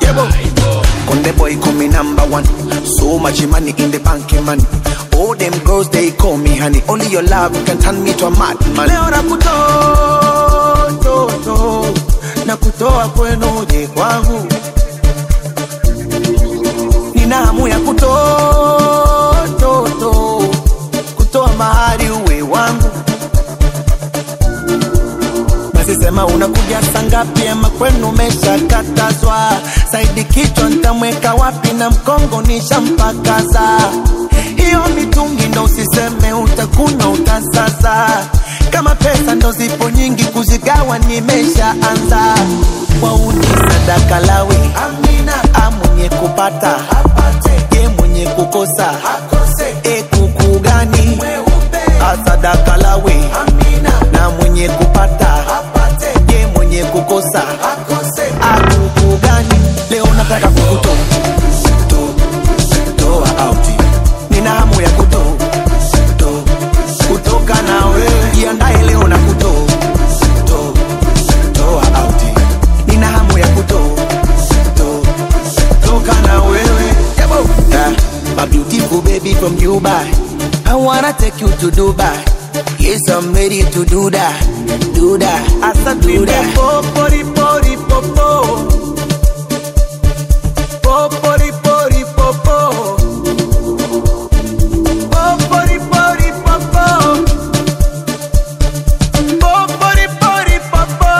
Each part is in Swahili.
Yebo. Konde boy call me number one. So much money in the bank, man. All them girls they call me honey. Only your love can turn me to a madman. Leo nakutoa toto, nakutoa kwenu je kwangu. Nina hamu ya kutoa toto, kutoa mahari uwe wangu. Basi sema unakuja saa ngapi ama kwenu umeshakatazwa? Saidi kichwa nitamweka wapi na mkongo nishampakaza. Hiyo mitungi ndo usiseme utakuna utasaza. Kama pesa ndo zipo nyingi kuzigawa nimeshaanza. Wauni sadaka lawi amina, amwenye kupata apate, ye mwenye kukosa akose. E kuku gani asadaka lawi amina, na mwenye kupata apate, ye mwenye kukosa akose. Akuku gani leo nataka kukutoa to- toa auti, nina hamu ya kutoa to- kutoka na wewe, jiandae leo na kutoa to- toa auti, nina hamu ya kutoa to- toka na wewe Yabo. Yeah, my beautiful baby from Dubai. I wanna take you to Dubai. Yes, I'm ready to do that, do that, Asa do that. Popori pori popo, popori pori popo, popori pori popo, popori pori popo.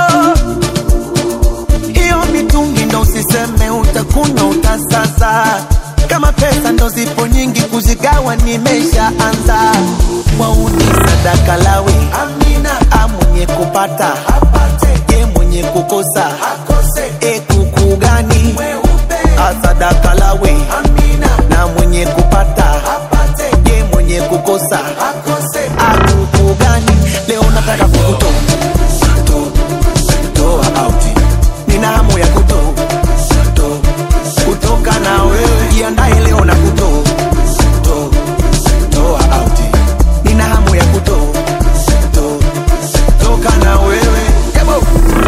Hiyo mitungi ndo usiseme utakuna utasaza. Kama pesa ndo zipo nyingi kuzigawa nimeshaanza. Wauni sadaka lawi amina, amwenye kupata apate, ye mwenye kukosa akose. E kuku gani asadaka lawi amina, na mwenye kupata apate, ye mwenye kukosa akose. Akuku gani leo nataka kukutoa to- toa auti, nina hamu ya kutoa to- kutoka na wewe, jiandae leo na kutoa to- toa auti, nina hamu ya kutoa to- toka na wewe Yabo.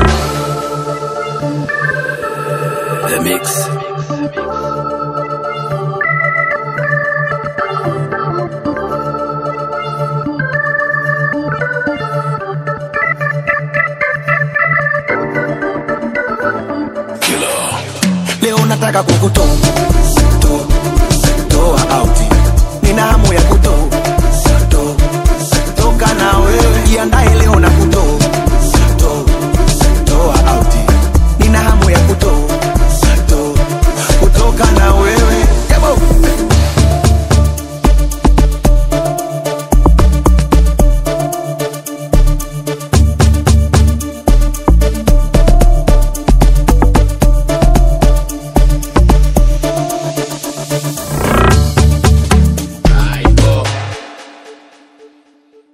The Mix. leo nataka kukutoa to- toa auti, nina hamu ya kutoa